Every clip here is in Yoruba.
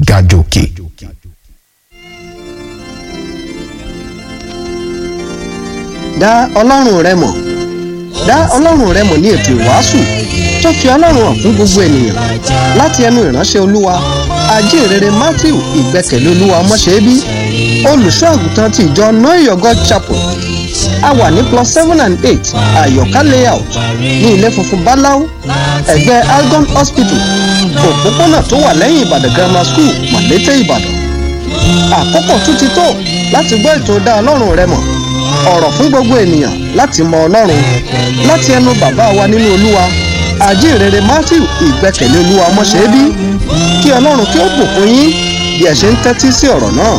ga jòkè. dá ọlọ́run rẹ mọ̀ dá ọlọ́run rẹ mọ̀ ní ètò ìwàásù tó fi ọlọ́run hàn fún gbogbo ènìyàn láti ẹnu ìránṣẹ́ olúwa ajínrere matthew ìgbẹ́kẹ̀lé olúwa ọmọṣẹ́bí olùṣọ́ àgùntàn ti ìjọ know your god chapel a wà ní plus seven and eight àyọ̀ká layout ní ilé funfun báláú ẹ̀gbẹ́ algon hospital òpópónà tó wà lẹ́yìn ìbàdàn grammar school màlété ìbàdàn àkókò tún ti tó láti gbọ́ ètò dá ọlọ́run rẹ mọ̀ ọ̀rọ̀ fún gbogbo ènìyàn láti mọ ọlọ́run láti ẹnu bàbá wa nínú olúwa àjíǹrere matthew ìgbẹ́kẹ̀lé olúwa ọmọṣẹ́bí kí ọlọ́run kí ó bùkún yín bí ẹ ṣe ń tẹ́tí sí ọ̀rọ̀ náà.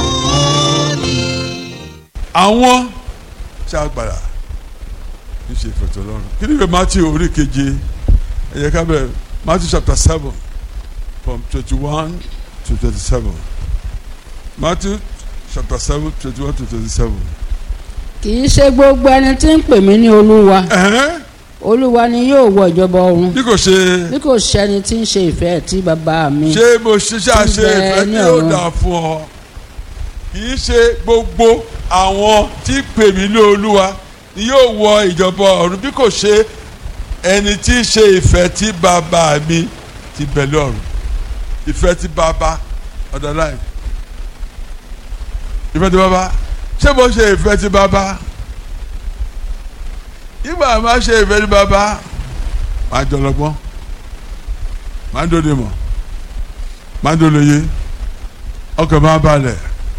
àwọn tí a gbàrà ní ṣe ìfẹ̀tọ̀ lọ́rùn kí ni ìwé matthew orí keje ẹ yẹ ká bẹ̀rẹ̀ matthew chapter seven from twenty one to twenty seven matthew chapter seven twenty one to twenty seven. kì í ṣe gbogbo ẹni tí ń pè mí ní olúwa olúwa ni yóò wọ ìjọba ọ̀run bí kò ṣe bí kò ṣẹni tí ń ṣe ìfẹ́ tí bàbá mi ṣé mo ṣiṣẹ́ àṣe Tí ń bẹ ìfẹ́ ní tí yóò ọ̀run. dà fún ọ kì í ṣe gbogbo àwọn tí pè mí ní olúwa ni yóò wọ ìjọba ọ̀run bí kò ṣe ẹni tí ń ṣe ìfẹ́ tí bàbá mi ti bẹ̀lẹ̀ ọ̀run ìfẹ́ tí bàbá ọ̀dọ̀ láì ìfẹ́ tí bàbá ṣé mo ṣe ìfẹ́ tí bàbá ìgbà máa ṣe ìfẹ́ tí bàbá máa jọlọgbọ́n máa dóde mọ̀ máa dólóye ọkàn máa balẹ̀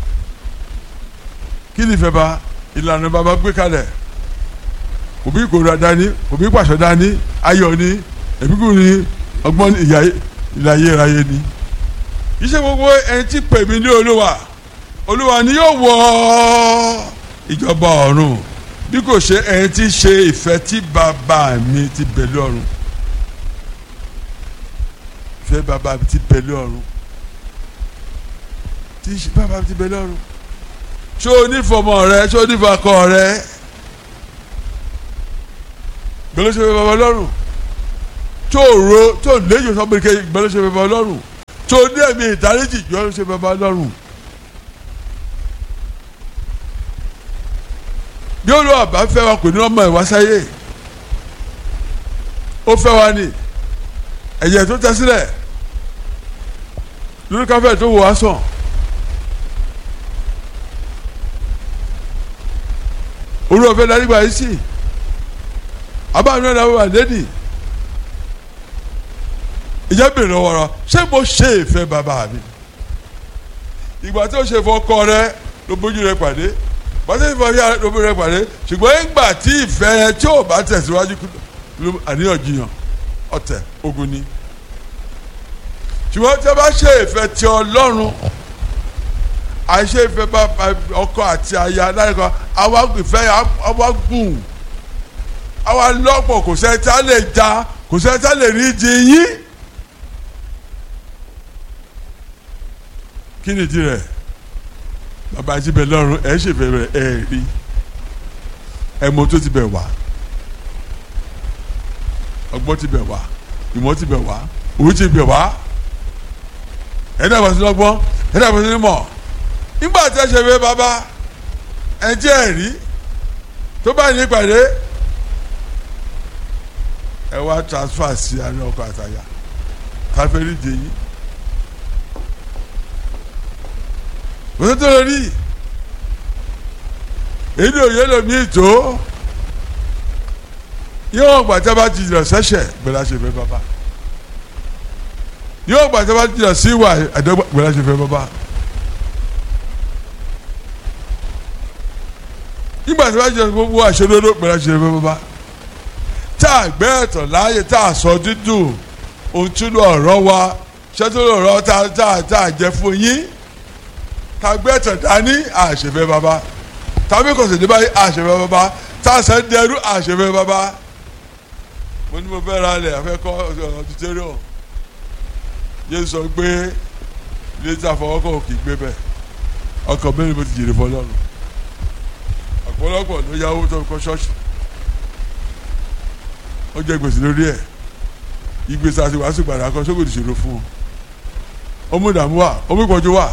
kí ni ìfẹ́ bá ìlànà bàbá gbé kalẹ̀ kò bí ìkórira dání kò bí pàṣẹ dání ayọ̀ ni ẹ̀bíkú ni ọgbọ́n ni ìyá ìlàyé ìráyé ni iṣẹ́ gbogbo ẹni tí pè mí ní olúwa olúwa ni yóò wọ ìjọba ọ̀run bí kò ṣe ẹni tí ṣe ìfẹ́ tí bàbá mi ti bẹ̀lẹ̀ ọ̀run ìfẹ́ bàbá mi ti bẹ̀lẹ̀ ọ̀run tí ṣe bàbá mi ti bẹ̀lẹ̀ ọ̀run ṣé o ní fọmọ rẹ ṣé o ní fakọ rẹ gbẹlẹsẹ fẹ bàbá lọ́rùn tó o ro tó o léyìn sọmọdé gbẹlẹsẹ fẹ bàbá lọ́rùn tó o ní ẹ̀mí ìdáríjì gbẹlẹsẹ fẹ bàbá lọ́rùn. bí olú àbá fẹ́ wa kò ní ọmọ ìwá sáyé ó fẹ́ wa ní ẹ̀jẹ̀ tó tẹ́ sílẹ̀ lórí káfẹ́ tó wò wá sàn. olú ọ̀fẹ́ darí gba yìí sí abáwọn náà wà lẹ́nì ìjẹ́ bèrè ọ̀rọ̀ ṣé mo ṣe ìfẹ́ bàbá mi ìgbà tó ṣe fọkọ rẹ ló bójú rẹ pàdé bàtà ìfọ̀ yà ló bójú rẹ pàdé ṣùgbọ́n ìgbà tí ìfẹ́ rẹ tí ò bá tẹ̀síwájú ló àníyànjiyàn ọ̀tẹ̀ ogun ni ṣùgbọ́n tí a bá ṣe ìfẹ́ ti ọlọ́run àìṣe ìfẹ́ bá ọkọ àti aya láyé àwa ìfẹ́ àwa gùn àwa lọ́pọ̀ kò sẹ́ni tá lè ja kò sẹ́ni tá lè rí di yín. kí ni ìdí rẹ̀ bàbá ti bẹ̀ lọ́rùn ẹ̀ ṣe fẹ́ rẹ̀ ẹ̀ rí ẹ̀ mọ tó ti bẹ̀ wá ọgbọ́n ti bẹ̀ wá ìmọ̀ ti bẹ̀ wá òwe ti bẹ̀ wá ẹ̀ dàgbà sí lọ́gbọ́n ẹ̀ dàgbà sí mọ̀ nígbà tí ẹ ṣe fẹ́ bàbá ẹ̀ jẹ́ ẹ̀rí tó bá ní ìpàdé ẹ wá transfer sí àná ọkọ àtàyà káfíńrì dè yín òtún tó lórí èyí ò yẹ lómi ètò yóò gbà tí a bá ti jìnnà sẹ́sẹ̀ gbẹ̀dá ṣe fẹ́ bàbá yóò gbà tí a bá ti jìnnà sí ìwà àdọ́gba gbẹ̀dá ṣe fẹ́ bàbá. nígbà tí wọ́n jẹ́ gbogbo àṣẹdodo pẹ̀lú àṣẹ fẹ́ bàbá tá a gbé ẹ̀tàn láàyè tá a sọ dídùn ohun tí ló ọ̀rọ̀ wa ṣẹ́tò ọ̀rọ̀ tá a tá a jẹ fún yín tá a gbé ẹ̀tàn dání àṣẹfẹ́ bàbá tàbí kò sì ní báyìí àṣẹfẹ́ bàbá tá a sẹ́ dẹrú àṣẹfẹ́ bàbá mo ní mo fẹ́ ra lẹ̀ afẹ́ kọ́ ọ̀tútẹ́rọ̀ yéé sọ pé ilé tí a fọwọ́ kọ́ òkè gbé bẹ́ẹ̀ ọkọ̀ mẹ́rin mo ti jèrè fọlọ́run ọ̀pọ̀lọpọ̀ ló yáwó tó kọ́ ṣọ́ọ̀ṣì ó jẹ gbèsè lórí ẹ̀ ìgbésẹ̀ àti wàásù gbàdá kan sókòtò ìṣòro fún un ọmú ìdààmú wà ọmú ìpọ́njú wà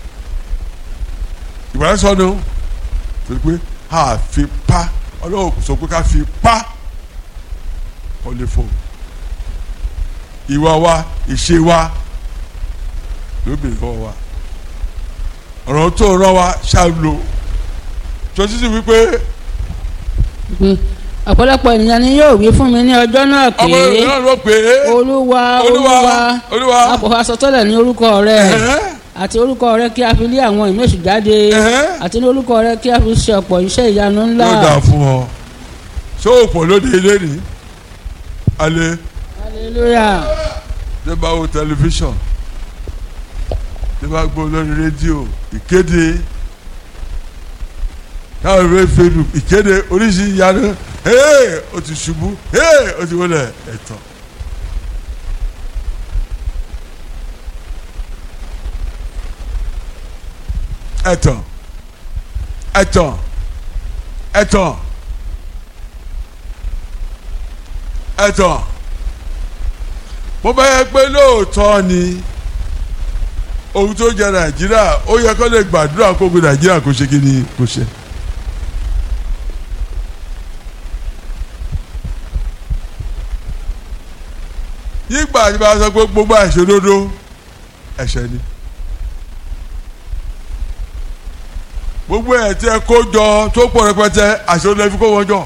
ìgbàlá sọnù torí pé a fi pa ọlọ́wọ́ kò sọ pé ká fi pa ọ lè fò ìwà wa ìṣe wa ló bèrè fọwọ́ wa ọ̀rọ̀ tó rán wa ṣàlò tó títí wípé pé ọ̀pọ̀lọpọ̀ ènìyàn ni yóò wí fún mi ní ọjọ́ náà pé ọmọ ìlú náà ló pè é olúwa Olúwa, olúwa Olúwa. a kò fa sọtẹ́lẹ̀ ní orúkọ rẹ Ẹ̀hẹ́n. àti orúkọ rẹ kí a fi lé àwọn ìmẹ̀sù jáde Ẹ̀hẹ́n. àti ní orúkọ rẹ kí a fi ṣe ọ̀pọ̀ iṣẹ́ ìyanu ńlá yóò dáa fún ọ ṣé o pọ̀ lóde ilé ni alẹ́ hallelujah tẹ bá wo tẹlifíṣàn tẹ bá gbọ́ lórí rédíò ìkéde táwọn ìwé facebook ìkéde oríṣi ìyanu ee o ti ṣubú ee o ti wọlé ẹ̀tàn. ẹ̀tàn ẹ̀tàn ẹ̀tàn ẹ̀tàn mo bá yẹ pé lóòótọ́ ni ohun tó jẹ nàìjíríà ó yẹ kó lè gbàdúrà kó gbé nàìjíríà kó ṣe kí ni kó ṣe. nígbà tí bá sọ pé gbogbo àìṣòdodo ẹ̀ṣẹ̀ ni gbogbo ẹ̀ tí ẹ kó jọ tó pọ̀ rẹpẹtẹ àìṣòdodo ẹ fi kó wọn jọ.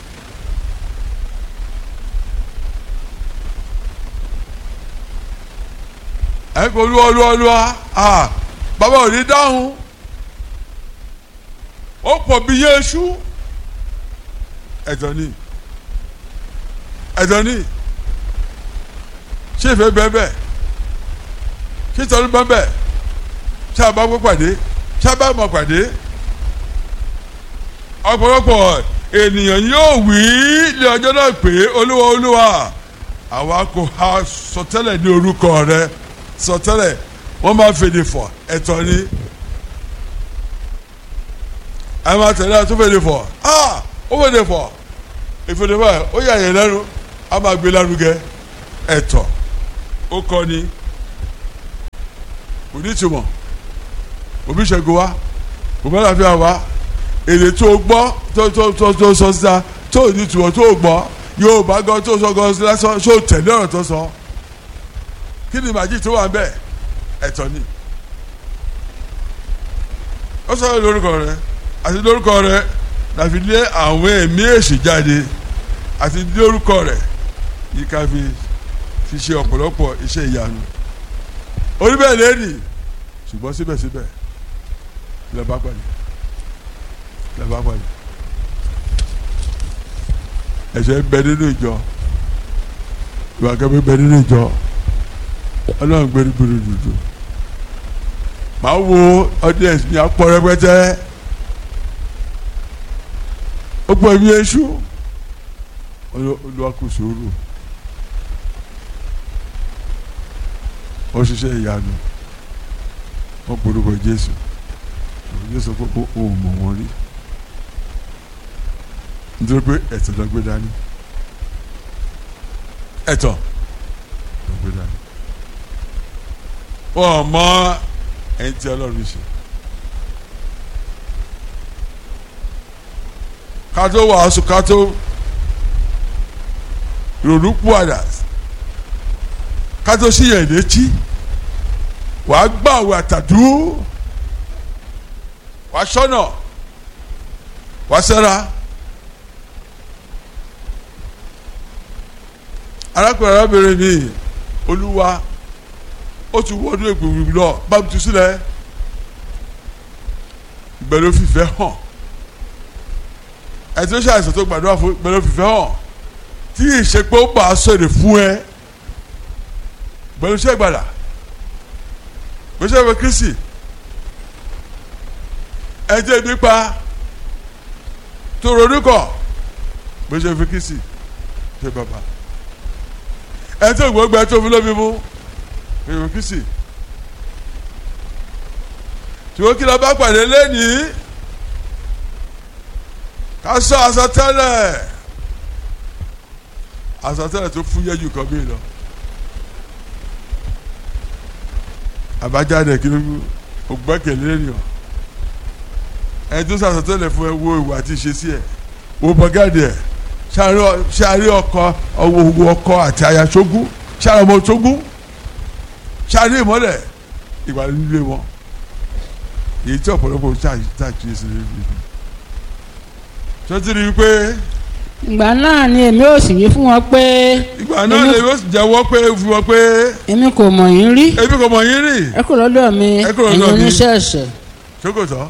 ẹ kò lu ọlu ọlua ah bàbá ò ní dáhùn ó pọ̀ bí yéésù ẹ̀tọ́ ni ẹ̀tọ́ ni ṣé ìfẹ́ bẹ́ẹ̀ bẹ́ẹ̀ ṣé ìtọ́jú bẹ́ẹ̀ bẹ́ẹ̀ ṣé àbá gbọ́ pàdé ṣé àbá mọ̀ pàdé ọ̀pọ̀lọpọ̀ ènìyàn yóò wí ní ọjọ́ náà pé olúwa olúwa àwa kò ha sọtẹ́lẹ̀ ní orúkọ rẹ sọtẹ́lẹ̀ wọ́n máa fèdè fọ̀ ẹ̀tọ́ ni ẹ máa tẹ̀lé ẹ tó fèdè fọ̀ ah ó fèdè fọ̀ ìfèdè fọ̀ ẹ̀ ó yà yẹn lẹ́nu a máa gbé lárugẹ ẹ̀tọ́ ó kọ́ ni kò ní ìtumọ̀ òbí ṣẹ́gun wa kò bá láfíà wa èdè tó gbọ́ tó tó tó tó sọ síta tó ní ìtumọ̀ tó gbọ́ yóò bá gan tó sọ gan lásán ṣó tẹ̀lé ọ̀rọ̀ tó sọ kí ni màjí tó wà ń bẹ̀ ẹ̀tọ́ ni ó sọ̀rọ̀ lórúkọ rẹ àti lórúkọ rẹ láfi lé àwọn ẹ̀mí èṣù jáde àti lórúkọ rẹ yìí ká fi fi ṣe ọ̀pọ̀lọpọ̀ iṣẹ́ ìyanu orí bẹ́ẹ̀ lẹ́nìí ṣùgbọ́n síbẹ̀síbẹ̀ lè bá pàdé lè bá pàdé ẹ̀ṣẹ̀ ń bẹ nínú ìjọ ìwà kẹ́mi bẹ nínú ìjọ ọlọ́run gbé nígbèrè dùdù màá wo audience mi àpọ̀ rẹpẹtẹ ó pọ̀ ẹ̀mí èṣù olúwa kò sòrò ó ṣiṣẹ́ ìyanu wọ́n polówó jésù jésù pé ó mọ̀ wọ́n rí nítorí pé ẹ̀tọ́ ló gbé dání ẹ̀tọ́ ló gbé dání wọ́n mọ ẹni tí ọlọ́run ṣe ká tó wàásù ká tó ronú púwàdà ká tó sí yẹn létí wàá gbà wà tàdú wàá sọ́nà wàá sẹ́ra. arákùnrin arábìnrin mi olúwa ó ti wọ́dún ègbòmí lọ bá mi tu sílẹ̀ ìgbẹ́lẹ́ fìfẹ́ hàn ẹtí ó ṣàìsàn tó gbàdúrà fún ìgbẹ́lẹ́ fìfẹ́ hàn tí ìṣepé ó bá a sọ̀rọ̀ fún ẹ ìgbẹ́lẹ́ ṣẹ́gbàdà gbèsè ìwé kristi ẹjẹ ibi pa tó ronú kọ gbèsè ìwé kristi ṣe bàbá ẹ tó gbogbo ẹ tó fi lómi mú ìwé kristi ṣùgbọ́n kí ló bá pàdé lẹ́nìí ká sọ àsọtẹ́lẹ̀ àsọtẹ́lẹ̀ tó fúyẹ́ jù kan bí lọ àbájáde kí ló ògbẹ́kẹ̀lé ènìyàn ẹni tó sàtọ́tẹ́lẹ̀ fún ẹ wo ìwà àti ìṣesí ẹ wo bọ́gàdì ẹ ṣáàrí ọkọ ọwọ́ ọkọ àti aya ṣógún ṣáàrí ọmọ ṣógún ṣáàrí ìmọ́lẹ̀ ìwà nílé wọn èyí tí ọ̀pọ̀lọpọ̀ ṣàkíyèsí lórí ṣọ́tí rí i pé ìgbà náà ni èmi ò sì wí fún wọn pé ìgbà náà Èmi- lè yóò sì jẹ́wọ́ pé fún wọn pé èmi kò mọ̀ yín rí ebi kò mọ̀ yín rì ẹ kúrò lọ́dọ̀ mi Ẹ kúrò ẹ̀yin lọ́dọ̀ mi. oníṣẹ́ ẹ̀ṣẹ̀ ṣókòtọ́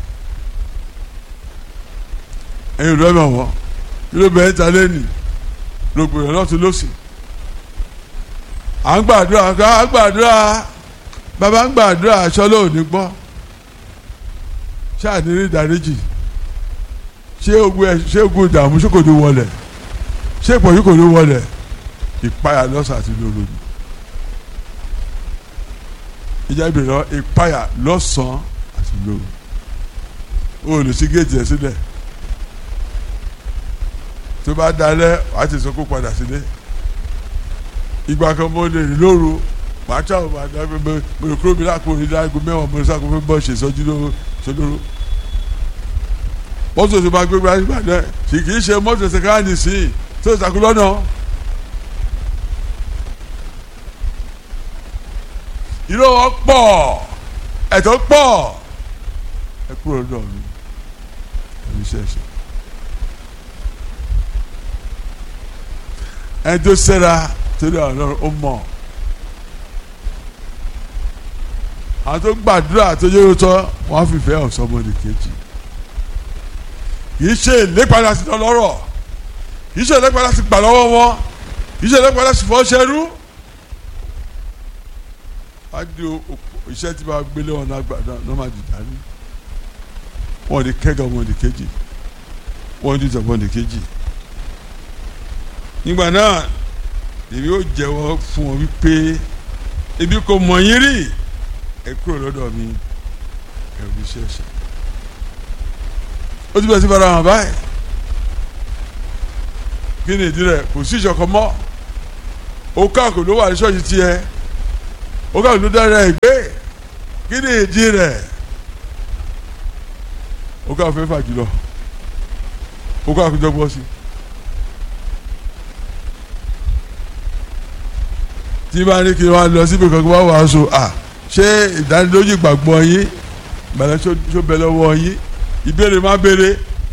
ẹ̀yin ìlú ẹ̀mọ̀ wọn ló bẹ̀rẹ̀ ta lẹ́nì ló gbèrò lọ́tún lọ́sì à ń gbàdúrà à ń gbàdúrà bàbá ń gbàdúrà aṣọ lóòní gbọ́ ṣáà ní rí ìdáríjì ṣé ogun ẹ ṣé ogun ìdààmú ṣé kò ní wọlẹ̀ ṣé ìpọ́njú kò ní wọlẹ̀ ìpayà lọ́sàn àti lóru ni ìjà ìbìrọ̀ ìpayà lọ́sàn àti lóru o ò lè ṣí géètì ẹ̀ sílẹ̀ tó bá dalẹ̀ wàá ti sọ kó padà sílé ìgbà kan mo lè rìn lóru màá tí àwọn màá dábẹ́ mo mo lè kúrò mi lápò ní dáàgó mẹ́wàá mo lè sáko fún bọ́ ṣe ìsọjí lóró ṣolóró mọ́tò tó bá gbé gbá nígbà náà kì kì í ṣe mọ́tò sẹ́káàdì sí i tó ìsàkó lọ́nà. irọ́ wọn pọ̀ ẹ̀tọ́ pọ̀ ẹ kúrò lọ́dọ̀ mi ẹ̀mí ṣẹ̀ṣẹ̀. ẹni tó sẹ́ra torí ọlọ́run ó mọ̀ àwọn tó gbàdúrà tó yóò tọ́ wọ́n á fìfẹ́ ọ̀sọ́mọdé kejì kìí ṣe ìlépadà sí lọ́rọ̀ kìí ṣe ìlépadà sí gbà lọ́wọ́ wọn kìí ṣe ìlépadà sí fọ́ ṣẹ́rú á di òpó iṣẹ́ tí bá gbélé wọn náà gbàdá náà má di dání wọn di kẹ́gà wọn di kejì wọn di tọ̀ wọn di kejì nígbà náà èmi yóò jẹ́wọ́ fún wọn wípé ebi kò mọ̀ yín rí ẹ kúrò lọ́dọ̀ mi ẹ ò ní ṣẹ̀ṣẹ̀ ó ti bẹ̀rẹ̀ sí fara hàn báyìí kí ni ìdí rẹ̀ kò sí ìṣọ̀kan mọ́ ó káàkó ló wà ní ṣọ́ọ̀ṣì tiẹ̀ ó káàkó ló dára ẹ̀ gbé kí ni ìdí rẹ̀ ó káàkó fẹ́ fà jùlọ ó káàkó dọ́gbọ́n sí tí bá ní kí wọ́n lọ síbi kankan wá wàásù à ṣé ìdánilójú ìgbàgbọ́ yín ìgbàlẹ́ ṣó bẹ lọ́wọ́ yín ìbéèrè má béèrè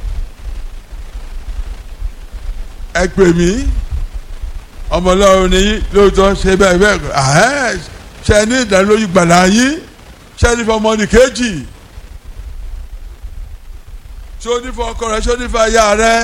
ẹ pè mí ọmọlọ́run ni yín lóòótọ́ ṣe bẹ́ẹ̀ bẹ́ẹ̀ ahẹ́ ṣe ní ìdánilójú gbàlà yín ṣe ní fọmọ ní kejì ṣé ó ní fọ ọkọ rẹ ṣé ó ní fọ aya rẹ.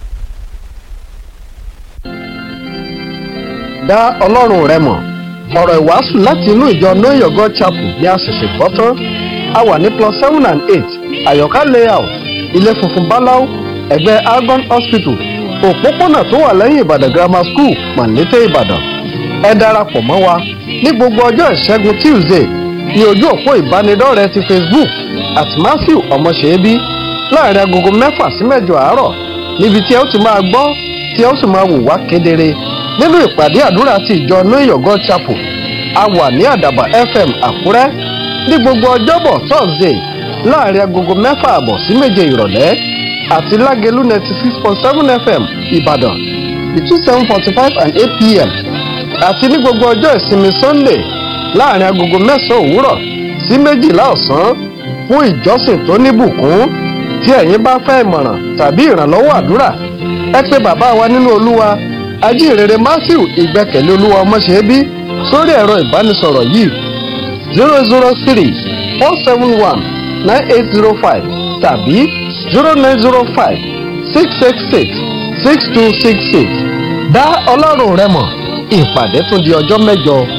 dá ọlọ́run rẹ mọ̀ ọ̀rọ̀ ìwàásù láti inú ìjọ know your god chapel ní a ṣẹ̀ṣẹ̀ gbọ́ tán a wà ní plus seven and eight àyọ̀ká layout ilé funfun báláú ẹ̀gbẹ́ argon hospital òpópónà tó wà lẹ́yìn ìbàdàn grammar school mọ̀lété ìbàdàn ẹ darapọ̀ mọ́ wa ní gbogbo ọjọ́ ìṣẹ́gun tuesday ní ojú òpó ìbánidọ́rẹ̀ẹ́ ti facebook at matthew ọmọṣẹ́bí láàrin agogo mẹ́fà sí mẹ́jọ àárọ̀ níbi tí ẹ ó ti máa gbọ́ tí ẹ ó sì máa wò wá kedere nínú ìpàdé àdúrà ti ìjọ know your god chapel a wà ní àdàbà fm àkúrẹ́ ní gbogbo ọjọ́bọ̀ thursday láàrin agogo mẹ́fà àbọ̀ sí méje ìrọ̀lẹ́ àti lágẹ̀lú ninety six point seven fm ìbàdàn between seven forty five and eight pm àti ní gbogbo ọjọ́ ìsinmi sunday láàrin agogo mẹ́sàn-án òwúrọ̀ sí méjìlá ọ̀sán fún ìjọsìn tó níbùkún tí ẹ̀yin bá fẹ́ ìmọ̀ràn tàbí ìrànlọ́wọ́ àdúrà ẹ pé bàbá wa nínú olúwa ajínrere matthew ìgbẹ́kẹ̀lé olúwa ọmọṣẹ́bí sórí ẹ̀rọ ìbánisọ̀rọ̀ yìí zero zero three four seven one nine eight zero five tàbí zero nine zero five six six six six two six six dá ọlọ́run rẹ mọ̀ ìpàdé tún di ọjọ́ mẹ́jọ.